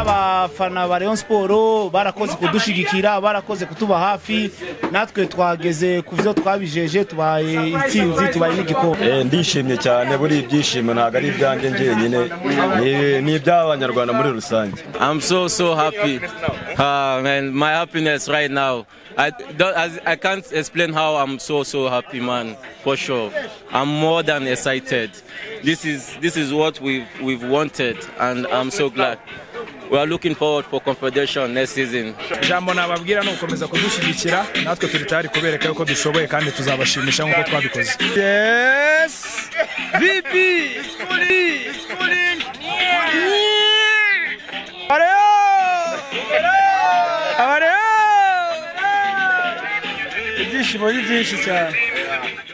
abafana ba Rayon Sport barakoze kudushigikira barakoze kutuba hafi natwe twageze ku byo twabijeje tubaye intsinzi tubaye n'igikombe ndishimye cyane buri ibyishimo ntabwo ari ibyanjye njyenyine ni iby'abanyarwanda muri rusange I'm so so happy uh, man my happiness right now I don't I, I can't explain how I'm so so happy man for sure I'm more than excited this is this is what we've we've wanted and I'm so glad we are looking forward for confederation next season ijambo nababwira ni ugukomeza kudushyigikira natwe turi tayari kubereka yuko dushoboye kandi tuzabashimisha nk'uko twabikoze yes vipi ibyishimo ni byinshi cyane